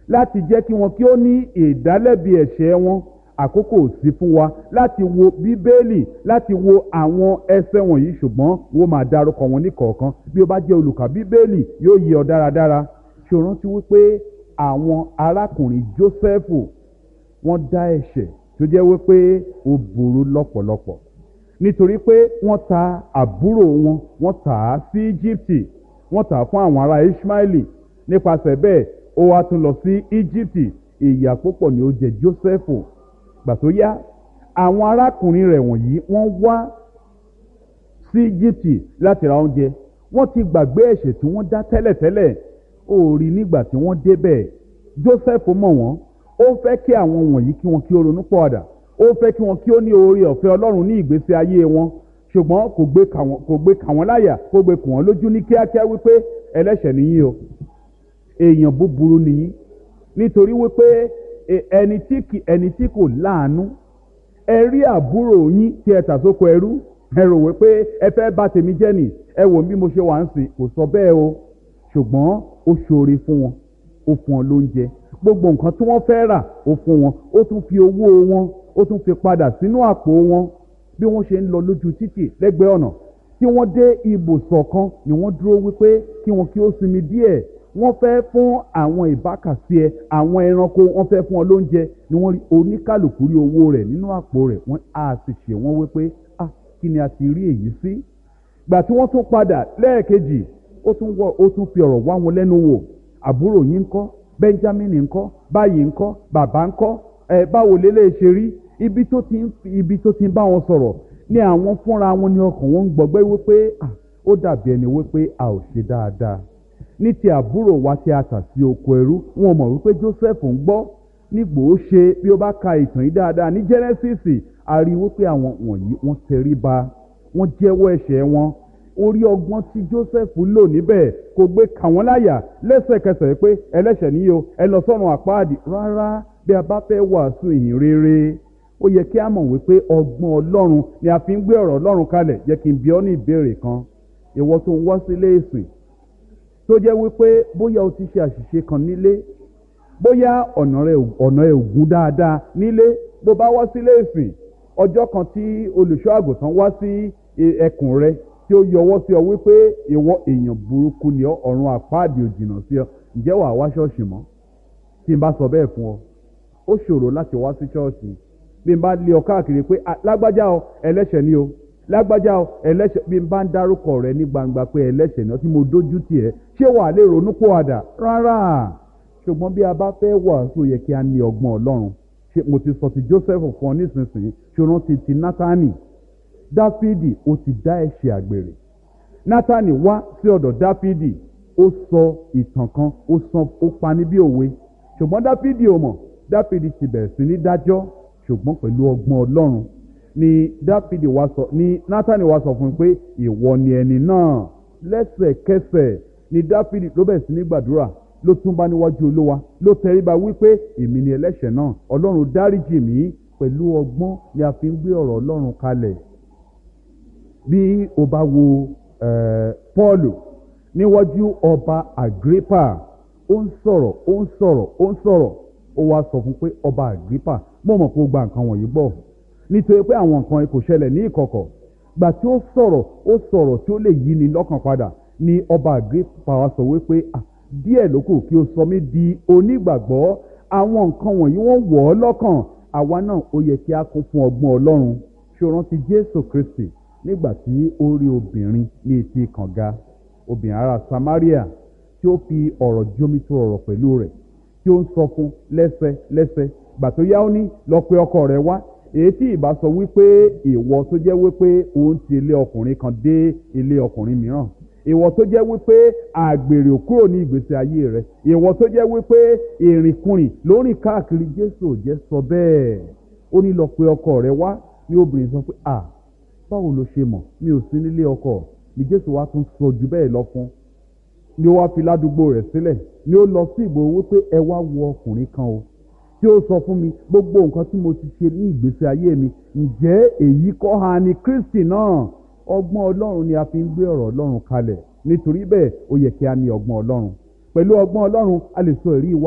láti jẹ́ kí wọn kí ó ní ìdálẹ́bi ẹ̀ṣẹ̀ wọn àkókò sí fún wa láti wo bíbélì láti wo àwọn ẹsẹ̀ wọ̀nyí ṣùgbọ́n wọ́n máa dárúkọ wọn ní kọ̀ọ̀kan bí ó bá jẹ́ olùkà bíbélì yóò yé ọ dáradára ṣe rántí wípé àwọn arákùnrin jósẹ́fù wọ́n dá ẹ̀ṣẹ̀ tó jẹ́ wípé ó burú lọ́pọ̀lọpọ̀ nítorí pé wọ́n ta àbúrò wọn wọ́n tà á sí íjíbítì wọ́n tà á fún àwọn ará ishmaeli nípasẹ̀ bẹ́ẹ̀ ó wá tún lọ sí íjíbítì ìyà púpọ̀ ni ó jẹ jósẹ́fù gbà tó yá àwọn arákùnrin rẹ̀ wọ̀nyí wọ́n wá sí íjíbítì láti ra oúnjẹ wọ́n ti gbàgbé ẹ̀ṣẹ̀ tí wọ́n dá tẹ́lẹ̀tẹ́lẹ̀ ó rí nígbà tí wọ́n débẹ̀ joseph mọ̀ wọ́n ó fẹ́ kí àwọn wọ̀nyí kí wọ́n kí ó ronú pọ̀ọ̀dà ó fẹ́ kí wọ́n kí ó ní oore ọ̀fẹ́ ọlọ́run ní ìgbésí ayé wọn ṣùgbọ́n kò gbé kà wọ́n kò gbé kà wọ́n láyà kò gbé kù wọ́n lójú ní kíákíá wípé ẹlẹ́ṣẹ̀ nìyí o èèyàn búburú nìyí nítorí wípé ẹni tí kì ẹni tí kò láàánú ẹ rí àbúrò yín tí ẹ tà sóko ẹrú ẹ rò wípé ẹ fẹ́ bà tèmi jẹ́ nì ẹ wò bí mo ṣe wà ń sìn kò sọ bẹ́ẹ̀ o ṣùgbọ́n ó ṣoore fún wọn ó fún wọn lóúnjẹ gbogbo nǹkan tí wọ́n fẹ́ rà ó fún wọn ó tún fi owó wọn ó tún fi padà sínú àpò wọn bí wọ́n ṣe ń lọ lójú títì lẹ́gbẹ̀ẹ́ ọ̀nà tí wọ́n dé ibùsọ̀ kan ni wọ́n dúró wípé kí wọn kí ó sinmi díẹ̀ wọ́n fẹ́ fún àwọn ìbákasí ẹ àwọn ẹranko wọ́n fẹ́ fún ọ lóúnjẹ ni wọ́n rí oníkàlùkù rí owó rẹ̀ nínú àpò rẹ̀ wọ́n á sì ṣe wọ́n wípé ah kí ni a ti rí èyí sí gbà tí wọ́n tún padà lẹ́ẹ̀kejì ó tún wọ ó tún fi ọ̀rọ̀ wá wọn lẹ́nu wò àbúrò yín ńkọ́ benjamin ńkọ́ báyìí ńkọ́ bàbá ńkọ́ ẹ báwo lélẹ̀ ṣe rí ibi tó ti ń ibi tó ti ń bá wọn sọ̀rọ̀ ní àwọn fúnra wọn ní ọkàn wọn ń gbọgbẹ́ wípé ah ó dàbí ẹni wípé a ò ṣe dáadáa ní ti àbúrò wa tí a tà sí oko ẹrú wọn mọ̀ wípé joseph ń gbọ́ nígbò ó ṣe bí ó bá ka ìtàn yìí dáadáa ní genesis a rí wípé àwọn wọ̀nyí wọ́n tẹríba wọ́n jẹ́wọ́ ẹ̀ṣẹ̀ wọn orí ọgbọ́n tí joseph lò níbẹ̀ kò gbé kà wọ́n láyà lẹ́sẹ̀kẹsẹ̀ pé ẹlẹ́ṣẹ̀ níyì o ẹ lọ sọ́run àpáàdì rárá bí a bá fẹ́ wàásù ìhìn rere ó yẹ kí a mọ̀ wípé ọgbọ́n ọlọ́run ni a fi ń gbé ọ̀rọ̀ ọlọ́run kalẹ̀ jẹ́ kí n bi ọ́ ní ìbéèrè kan ìwọ tó ń wá sílé ìsìn tó jẹ́ wípé bóyá o ti ṣe àṣìṣe kan nílé bóyá ọ̀nà rẹ̀ ọ̀nà ẹ̀ ògún dáadáa nílé bó bá wá sílé ìsìn ọjọ́ kan tí olùṣọ́ àgùntàn wá sí ẹkùn rẹ tí ó yọwọ́ sí ọ wípé ìwọ èèyàn burúkú ni ọ ọ̀run àpáàdì òjìnà sí ọ ǹjẹ́ wàá wá ṣọ́ọ̀ṣì mọ́ tí n bá sọ bẹ́ẹ̀ fún ọ ó ṣòro láti wá sí ṣọ́ọ̀ṣì bí n bá lé ọ káàkiri pé lágbájá ọ ẹlẹ́ṣẹ̀ ni o lágbájá ọ ẹlẹ́ṣẹ̀ bí n bá ń dárúkọ rẹ ní gbangba pé ẹlẹ́ṣẹ̀ ni ọ tí mo dójú tì ẹ́ ṣé wàá lè ronú pò àdà rárá ṣùgbọ́n bí a bá fẹ́ wàásù yẹ kí a ní ọgbọ́n ọlọ́run ṣe mo ti sọ ti joseph fún ọ nísinsìnyí ṣòro ti ti nátánì dáfídì ó ti dá ẹ̀ṣẹ̀ àgbèrè nátánì wá sí ọ̀dọ̀ dáfídì ó sọ ìtàn kan ó sọ ó pani bí òwe ṣùgbọ́n dáfídì ò mọ̀ dáfídì ti bẹ̀rẹ̀ sí ní dájọ́ ṣùgbọ́n pẹ̀lú ọgbọ́n ọlọ́run ni dáfídì wá sọ ni nátánì wá sọ fún un pé ìwọ ni ẹni náà lẹ́sẹ̀kẹsẹ̀ ni dáfídì ló bẹ̀rẹ̀ sí ní gbàdúrà ló tún bá níwájú olúwa ló tẹríba wípé èmi ni ẹlẹ́ṣẹ̀ náà ọlọ́run dáríjì mí pẹ̀lú ọgbọ́n ni a fi ń gbé ọ̀rọ̀ ọlọ́run kalẹ̀ bí o bá wo pọ́ọ̀lù níwájú ọba agrippa ó ń sọ̀rọ̀ ó ń sọ̀rọ̀ ó ń sọ̀rọ̀ ó wá sọ fún pé ọba agrippa mo mọ̀ pé ó gba nǹkan wọ̀nyí gbọ́ nítorí pé àwọn nǹkan kò ṣẹlẹ̀ ní ìkọ̀kọ̀ gbà tí ó sọ̀rọ̀ ó sọ̀rọ̀ tí ó lè yí ni lọ́kàn padà ni ọba agrippa wá sọ wípé ah díẹ̀ ló kù kí o sọ mí di onígbàgbọ́ àwọn nǹkan wọ̀nyí wọ́n wọ̀ ọ́ lọ́kàn àwa náà ó yẹ kí a kún fún ọgbọ́n ọlọ́run ṣé o rántí jésù kristi nígbà tí ó rí obìnrin ní etí kànga obìnrin ará samaria tí ó fi ọ̀rọ̀ jómi tó ọ̀rọ̀ pẹ̀lú rẹ̀ tí ó ń sọ fún lẹ́sẹ̀ lẹ́sẹ̀ gbà tó yá ó ní lọ pé ọkọ rẹ̀ wá èyí tí ìbá sọ wípé ìwọ tó jẹ́ wípé òun ti ilé ọkùnrin kan dé ilé ọkùnrin mìíràn ìwọ tó jẹ́ wípé àgbèrè ò kúrò ní ìgbésí ayé rẹ ìwọ tó jẹ́ wípé ìrìnkùnrin lórí káàkiri jésù ò jẹ́ sọ bẹ́ẹ̀ ó ní lọ pé ọkọ rẹ wá ní obìnrin sọ pé à báwo ló ṣe mọ̀ mi ò sí nílé ọkọ ní jésù wá tún sọ jù bẹ́ẹ̀ lọ fún ni ó wá fi ládùúgbò rẹ̀ sílẹ̀ ni ó lọ sí ìgboro wípé ẹ wá wo ọkùnrin kan o tí ó sọ fún mi gbogbo nǹkan tí mo ti ṣe ní ìgbésí ayé mi ǹjẹ́ èyí kọ́ ha ni kristi náà ọgbọ́n ọlọ́run ni a fi ń gbé ọ̀rọ̀ ọlọ́run kalẹ̀ nítorí bẹ́ẹ̀ ó yẹ kí a ní ọgbọ́n ọlọ́run pẹ̀lú ọgbọ́n ọlọ́run a lè sọ èrí wa.